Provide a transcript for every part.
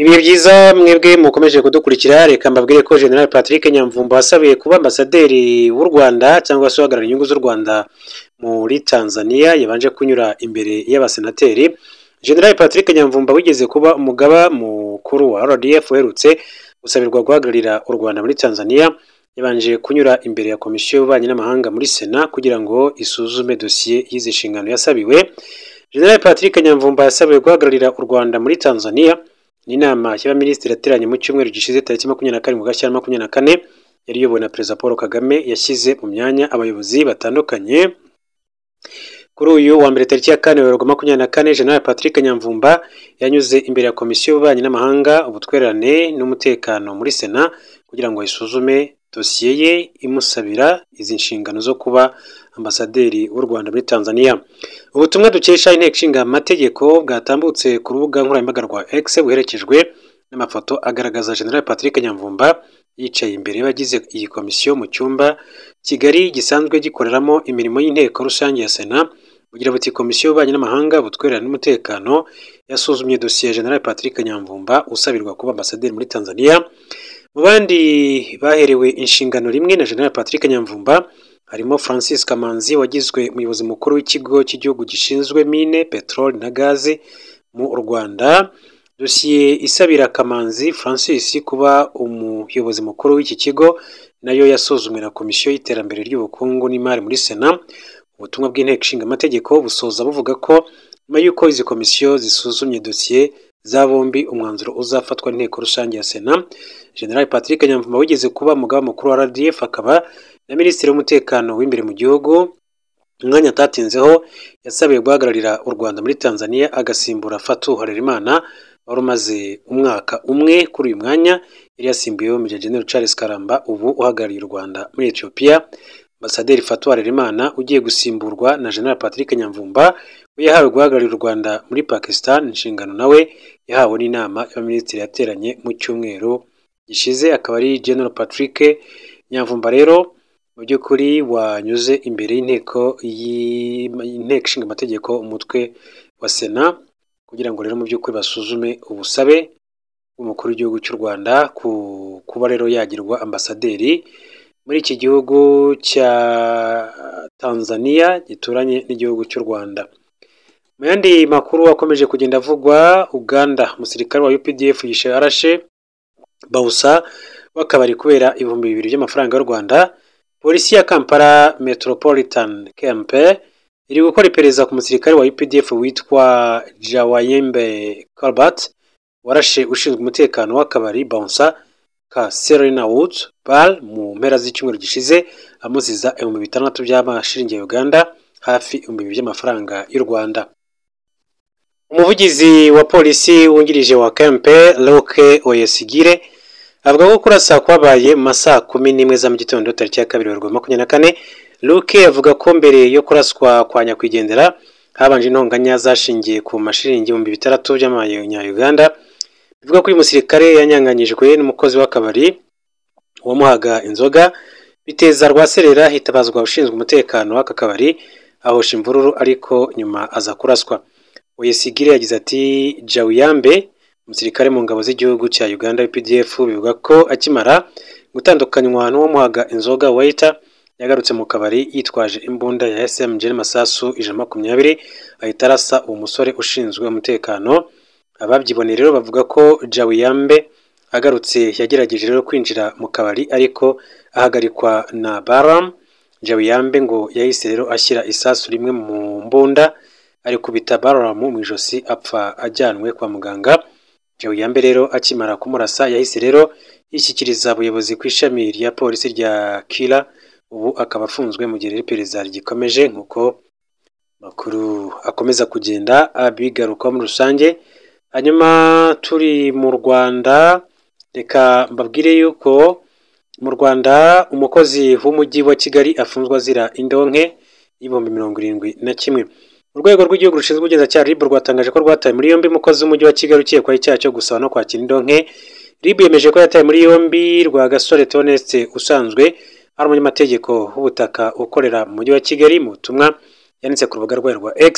Ibihe byiza mwebwe mukomeje kudukurikira reka mbabwire ko General Patrick Nyamvumba wasabiye kuba ambasaderi w'u Rwanda cyangwa se uhagarara inyungu z'u Rwanda muri Tanzania yabanje kunyura imbere y'abasenateri General Patrick Nyamvumba wigeze kuba umugaba mukuru wa RDF uherutse gusabirwa guhagararira u Rwanda muri Tanzania yabanje kunyura imbere ya komisiyo y'ububanyi n'amahanga muri Sena kugira ngo isuzume dosiye y'izi nshingano yasabiwe General Patrick Nyamvumba yasabiwe guhagararira u Rwanda muri Tanzania ni inama y'abaminisitiri yateranye mu cyumweru gishize tariki makumyabiri na karindwi ugashyira makumyabiri na kane yari iyobowe na perezida paul kagame yashyize mu myanya abayobozi batandukanye kuri uyu wa mbere tariki ya kane werurwa makumyabiri na kane general patrick nyamvumba yanyuze imbere ya komisiyo y'ububanyi n'amahanga ubutwererane n'umutekano muri sena kugira ngo isuzume dosiye ye imusabira izi nshingano zo kuba ambasaderi w'u rwanda muri tanzania ubutumwa dukesha inteko ishinga amategeko bwatambutse ku rubuga nkoranyambaga rwa x buherekejwe n'amafoto agaragaza general patrick nyamvumba yicaye imbere y'abagize iyi komisiyo mu cyumba kigali gisanzwe gikoreramo imirimo y'inteko rusange ya sena bugira buti komisiyo y'ububanyi n'amahanga ubutwererane n'umutekano yasuzumye dosiye ya general patrick nyamvumba usabirwa kuba ambasaderi muri tanzania mu bandi baherewe inshingano rimwe na general patrick nyamvumba harimo francis kamanzi wagizwe umuyobozi mukuru w'ikigo cy'igihugu gishinzwe mine peteroli na gaze mu rwanda dosiye isabira kamanzi francis kuba umuyobozi mukuru w'iki kigo nayo yasuzumwe na komisiyo y'iterambere ry'ubukungu n'imari muri sena ubutumwa bw'inteko ishinga amategeko busoza buvuga ko nyuma y'uko izi komisiyo zisuzumye dosiye za bombi umwanzuro uzafatwa n'inteko rusange ya sena general patrick nyamvuma wigeze kuba umugaba mukuru wa rdf akaba na minisitiri w'umutekano w'imbere mu gihugu umwanya atatinzeho yasabiwe guhagararira u rwanda muri tanzania agasimbura fatu harerimana wari umaze umwaka umwe kuri uyu mwanya yari yasimbuyeho Maj. Gen. Charles Karamba ubu uhagarariye u Rwanda muri Ethiopia Ambasaderi Fatou Harerimana ugiye gusimburwa na Gen. Patrick Nyamvumba we yahawe guhagararira u Rwanda muri Pakistan inshingano nawe yahawe n'inama y'abaminisitiri yateranye mu cyumweru gishize akaba ari Gen. Patrick Nyamvumba rero mu by'ukuri wanyuze imbere y'inteko y'inteko ishinga amategeko umutwe wa sena kugira ngo rero mu by'ukuri basuzume ubusabe bw'umukuru w'igihugu cy'u Rwanda ku kuba rero yagirwa ambasaderi muri iki gihugu cya Tanzania gituranye n'igihugu cy'u Rwanda mu yandi makuru akomeje kugenda avugwa Uganda umusirikare wa UPDF yishe arashe Bawusa w'akabari kubera ibihumbi bibiri by'amafaranga y'u Rwanda polisi ya Kampala Metropolitan Camp iri gukora iperereza ku musirikare wa UPDF witwa Jawayembe Kalbat warashe ushinzwe umutekano w'akabari Bouncer ka Serena Woods Bar mu mpera z'icyumweru gishize amuziza ibihumbi bitandatu by'amashiringi ya Uganda hafi ibihumbi bibiri by'amafaranga y'u Rwanda umuvugizi wa polisi wungirije wa Kempe Luke Oyesigire avuga ko kurasa kwabaye mu masaha kumi n'imwe za mu gitondo tariki ya kabiri werurwe makumyabiri na kane Luke avuga ko mbere yo kuraswa kwa nyakwigendera habanje intonganya zashingiye ku mashiringi ibihumbi bitandatu by'amanyayuganda bivuga ko uyu musirikare yanyanganyijwe n'umukozi w'akabari wamuhaga inzoga biteza rwaserera hitabazwa ushinzwe umutekano w'aka kabari ahosha imvururu ariko nyuma aza kuraswa oyesigire yagize ati jawiyambe umusirikare mu ngabo z'igihugu cya uganda pdf bivuga ko akimara gutandukanywa n'uwamuhaga inzoga wayita yagarutse mu kabari yitwaje imbunda ya SMG n'amasasu ijana makumyabiri ahita arasa uwo musore ushinzwe umutekano ababyiboneye rero bavuga ko Jawiyambe agarutse yagerageje rero kwinjira mu kabari ariko ahagarikwa na Baram Jawiyambe ngo yahise rero ashyira isasu rimwe mu mbunda ari kubita Baram mu ijosi apfa ajyanwe kwa muganga Jawiyambe rero akimara kumurasa yahise rero yishyikiriza abayobozi ku ishami rya polisi rya Kira ubu akaba afunzwe mu gihe iperereza rigikomeje nk'uko makuru akomeza kugenda abigarukaho muri rusange hanyuma turi mu rwanda reka mbabwire yuko mu rwanda umukozi w'umujyi wa kigali afunzwe azira indonke y'ibihumbi mirongo irindwi na kimwe urwego rw'igihugu rushinzwe ubugenzacyaha ribu rwatangaje ko rwataye muri yombi umukozi w'umujyi wa kigali ukekwaho icyaha cyo gusaba no kwakira indonke ribu yemeje ko yataye muri yombi rwa gasore toneste usanzwe ari umunyamategeko w'ubutaka ukorera mu mujyi wa Kigali mu butumwa yanditse ku rubuga rwayo rwa X.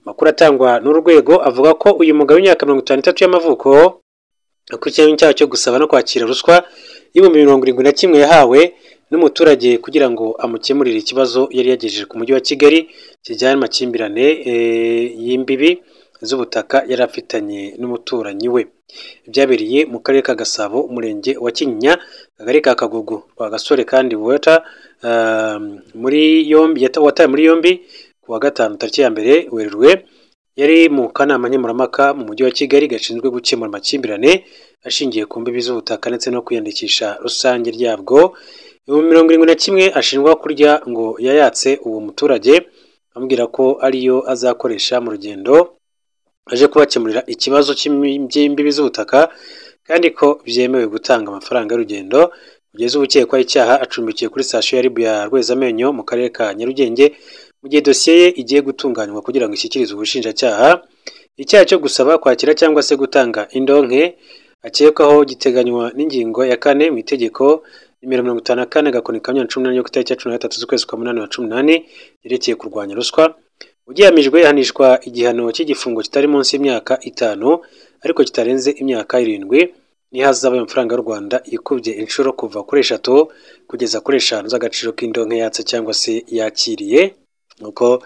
Amakuru atangwa n'urwego avuga ko uyu mugabo w'imyaka mirongo itanu y'amavuko akurikiranyweho icyaha cyo gusaba no kwakira ruswa y'ibihumbi mirongo irindwi na kimwe yahawe n'umuturage kugira ngo amukemurire ikibazo yari yagejeje ku mujyi wa kigali kijyanye n'amakimbirane eh, y'imbibi z'ubutaka yari afitanye n'umuturanyi we byabereye mu karere ka gasabo umurenge wa kinyinya akagari ka kagugu gasore kandi wata ah, muri yombi yata- watawe muri yombi ku wa gatanu tariki ya mbere werurwe yari mu kanama nkemurampaka mu mujyi wa kigali gashinzwe gukemura amakimbirane ashingiye ku mbibi z'ubutaka ndetse no kwiyandikisha rusange ryabwo ibihumbi mirongo irindwi na kimwe ashinjwa kurya ngo yayatse uwo muturage amubwira ko ariyo azakoresha mu rugendo aje kubakemurira ikibazo cy'imi- by'imbibi z'ubutaka kandi ko byemewe gutanga amafaranga y'urugendo kugeza ubukekwaho icyaha acumbikiwe kuri sitasiyo ya ribu ya rwezamenyo mu karere ka nyarugenge mu gihe dosiye ye igiye gutunganywa kugira ngo ishyikirizwe ubushinjacyaha icyaha cyo gusaba kwakira cyangwa se gutanga indonke akekwaho giteganywa n'ingingo ya kane mu itegeko nimero mirongo itanu na kane agakoni ka mirongo cumi n'umunani yo ku itariki ya cumi na gatatu z'ukwezi kwa munani wa cumi n'ane yerekeye kurwanya ruswa ugihamijwe yahanishwa igihano cy'igifungo kitari munsi y'imyaka itanu ariko kitarenze imyaka irindwi n'ihazabu y'amafaranga y'u Rwanda ikubye inshuro kuva kuri eshatu kugeza kuri eshanu z'agaciro k'indonke yatse cyangwa se yakiriye nuko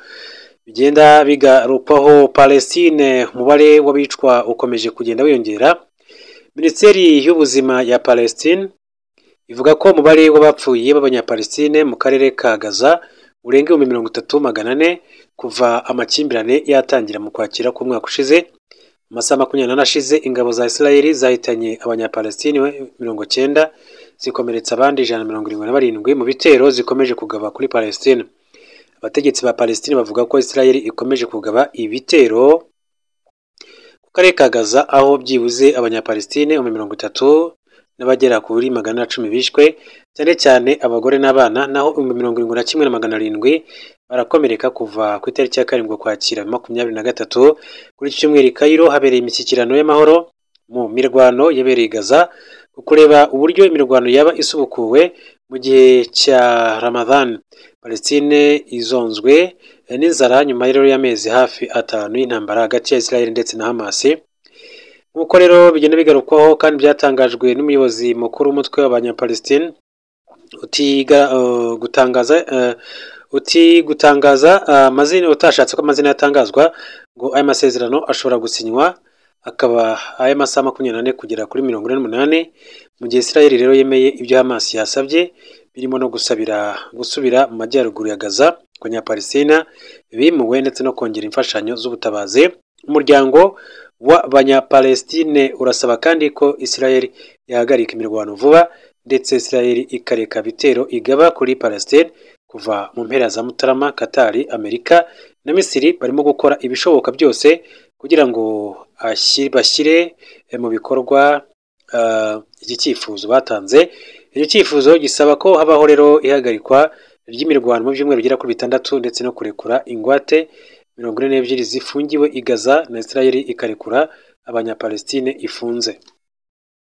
bigenda bigarukaho Palestine umubare w'abicwa ukomeje kugenda wiyongera minisiteri y'ubuzima ya Palestine ivuga ko umubare w'abapfuye b'abanyapalestine mu karere ka gaza urenga ibihumbi mirongo itatu magana ane kuva amakimbirane yatangira mu kwakira k'umwaka ushize amasaha makumyabiri n'ane ashize ingabo za isirayeli zahitanye abanyapalestine mirongo cyenda zikomeretsa abandi ijana na mirongo irindwi na barindwi mu bitero zikomeje kugaba kuri palestine abategetsi ba palestine bavuga ko isirayeli ikomeje kugaba ibitero ku karere ka gaza aho byibuze abanyapalestine ibihumbi mirongo itatu n'abagera kuri magana cumi bishwe cyane cyane abagore n'abana naho ibihumbi mirongo irindwi na kimwe na magana arindwi barakomereka kuva ku itariki ya karindwi ukwakira makumyabiri na gatatu kuri iki cyumweru i Cairo habereye imishyikirano y'amahoro mu mirwano yabereye i Gaza ku kureba uburyo imirwano yaba isubukuwe mu gihe cya Ramadan Palestine izonzwe n'inzara nyuma rero y'amezi hafi atanu y'intambara hagati ya Israel ndetse na Hamas nk'uko rero bigenda bigarukwaho kandi byatangajwe n'umuyobozi mukuru w'umutwe w'abanyapalestine utiga eh, gutangaza eh, uti gutangaza eh, amazina utashatse ko amazina yatangazwa ngo aya masezerano ashobora gusinywa akaba aya masaha makumyabiri n'ane kugera kuri mirongo ine n'umunani mu gihe Israel rero yemeye ibyo Hamas yasabye birimo no gusabira gusubira mu majyaruguru ya Gaza ku Banyapalestina bimuwe ndetse no kongera imfashanyo z'ubutabazi umuryango w'abanyapalestine urasaba kandi ko Israel yahagarika imirwano vuba ndetse Israel ikareka bitero igaba kuri Palestine kuva mu mpera za Mutarama, Qatar, Amerika na Misiri barimo gukora ibishoboka byose kugira ngo ashyire- bashyire eh, mu bikorwa eh, iki cyifuzo batanze icyo cyifuzo gisaba ko habaho rero ihagarikwa ry'imirwano mu byumweru bigera kuri bitandatu ndetse no kurekura ingwate mirongo ine n'ebyiri zifungiwe i Gaza na Israel ikarekura abanyapalestine ifunze